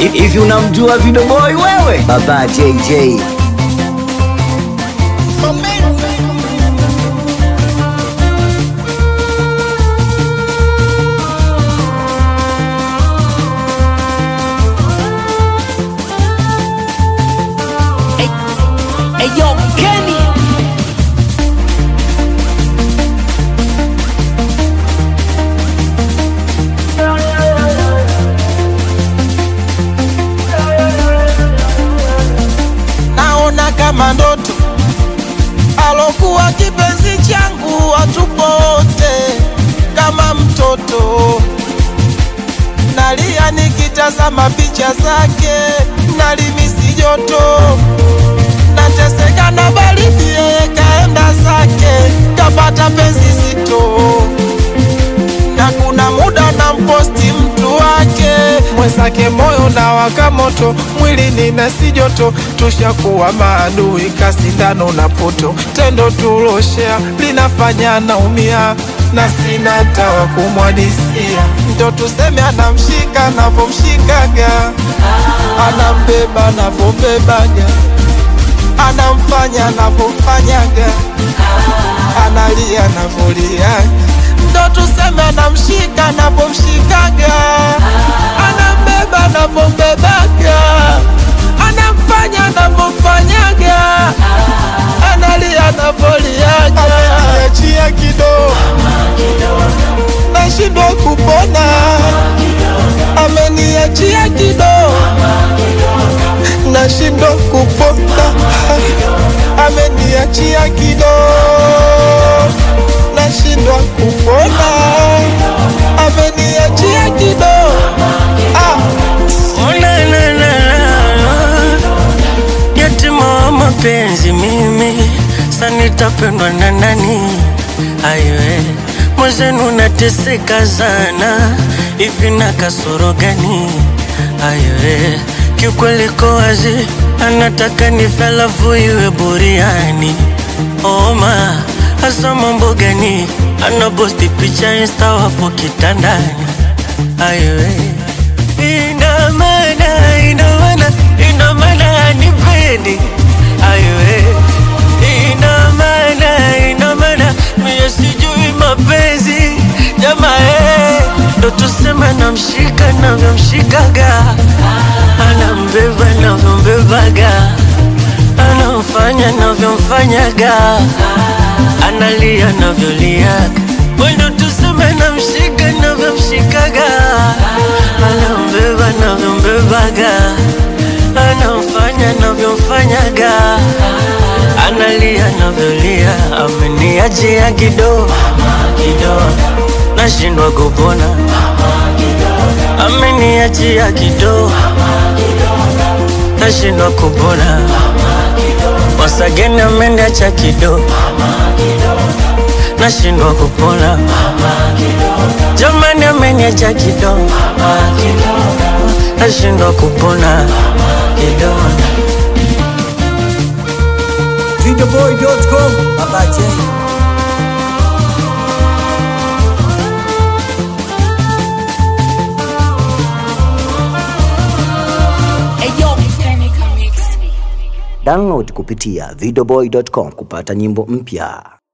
Hivi unamjua Video Boy wewe? Baba JJ. Hey yo, Kenny. naona kama ndoto alokuwa kipenzi changu watupote kama mtoto nalia nikitazama picha zake nalimisi joto nateseka na baridi yeye kaenda zake kapata penzi zito na kuna muda na mposti mtu wake mwenzake moyo na waka moto mwili nina si joto tushakuwa maadui kasindano na poto tendo tuloshea linafanya naumia na sina tawa kumwadisia ndo tuseme anamshika navomshikaga anambeba navombebaga anamfanya navomfanyaga analia navoliaga ndo tuseme anamshika navomshikaga anambeba navombebaga anamfanya navomfanyaga analia navoliaga ameniachia kidogo nashindwa kupona ameniachia kidogo nashindwa kupona ameniachia kidogo nashindwa kupona ameniachia kidogo ah. Oh, na, na, na, na. Yatima wa mapenzi mimi sanitapendwa na nani? Aiwe mwenzenu nateseka sana, hivi na kasoro gani? Aiwe kiukweli ko wazi, anataka nife alafu iwe buriani. Oma hasa mambo gani? Anaposti picha insta wapo kitandani. Aiwe ina maana ina maana ina maana hanipendi aiwe ina maana ina maana mie sijui mapenzi jamaa eh, ndo tuseme namshika navyomshikaga anambeba navyombebaga anamfanya navyomfanyaga analia navyoliaga wendo tuseme namshika navyomshikaga anambeba navyombebaga anamfanya navyomfanyaga analia navyolia ameniachia kidogo kidogo nashindwa kupona ameniachia kidogo nashindwa kupona wasageni ameniacha kidogo nashindwa kupona jamani ameniacha kidogo nashindwa kupona kidogo Videoboy.com. Baba J. Hey yo, Kenny Comics. Download kupitia videoboy.com kupata nyimbo mpya.